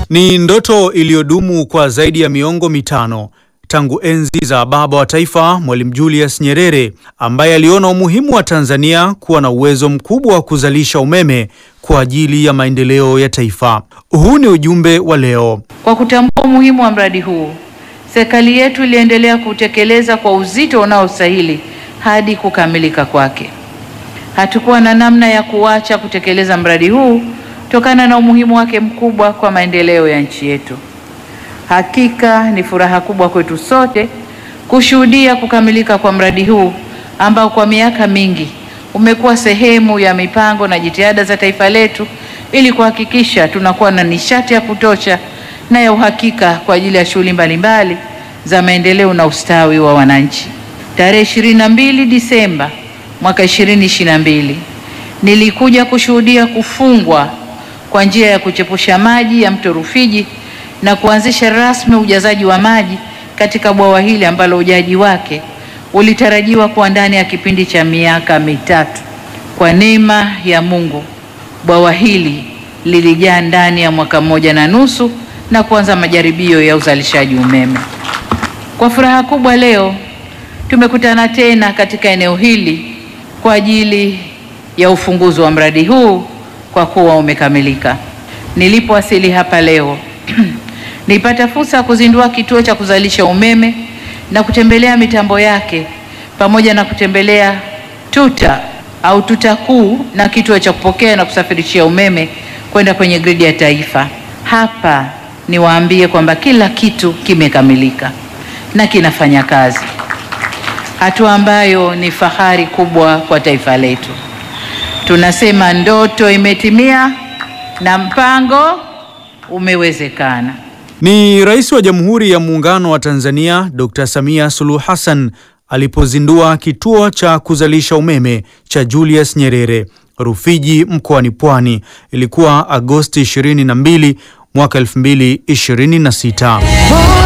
Ni ndoto iliyodumu kwa zaidi ya miongo mitano tangu enzi za baba wa taifa Mwalimu Julius Nyerere ambaye aliona umuhimu wa Tanzania kuwa na uwezo mkubwa wa kuzalisha umeme kwa ajili ya maendeleo ya taifa. Huu ni ujumbe wa leo. Kwa kutambua umuhimu wa mradi huu, serikali yetu iliendelea kutekeleza kwa uzito unaostahili hadi kukamilika kwake. Hatukuwa na namna ya kuacha kutekeleza mradi huu kutokana na umuhimu wake mkubwa kwa maendeleo ya nchi yetu. Hakika ni furaha kubwa kwetu sote kushuhudia kukamilika kwa mradi huu ambao kwa miaka mingi umekuwa sehemu ya mipango na jitihada za taifa letu ili kuhakikisha tunakuwa na nishati ya kutosha na ya uhakika kwa ajili ya shughuli mbalimbali za maendeleo na ustawi wa wananchi. Tarehe 22 Disemba mwaka 2022 nilikuja kushuhudia kufungwa kwa njia ya kuchepusha maji ya mto Rufiji na kuanzisha rasmi ujazaji wa maji katika bwawa hili ambalo ujaji wake ulitarajiwa kuwa ndani ya kipindi cha miaka mitatu. Kwa neema ya Mungu, bwawa hili lilijaa ndani ya mwaka mmoja na nusu na kuanza majaribio ya uzalishaji umeme. Kwa furaha kubwa leo tumekutana tena katika eneo hili kwa ajili ya ufunguzi wa mradi huu kwa kuwa umekamilika. Nilipowasili hapa leo nilipata fursa ya kuzindua kituo cha kuzalisha umeme na kutembelea mitambo yake pamoja na kutembelea tuta au tuta kuu na kituo cha kupokea na kusafirishia umeme kwenda kwenye gridi ya taifa. Hapa niwaambie kwamba kila kitu kimekamilika na kinafanya kazi, hatua ambayo ni fahari kubwa kwa taifa letu. Tunasema ndoto imetimia na mpango umewezekana. Ni Rais wa Jamhuri ya Muungano wa Tanzania Dr. Samia Suluhu Hassan alipozindua kituo cha kuzalisha umeme cha Julius Nyerere Rufiji mkoani Pwani. Ilikuwa Agosti 22 mwaka 2026.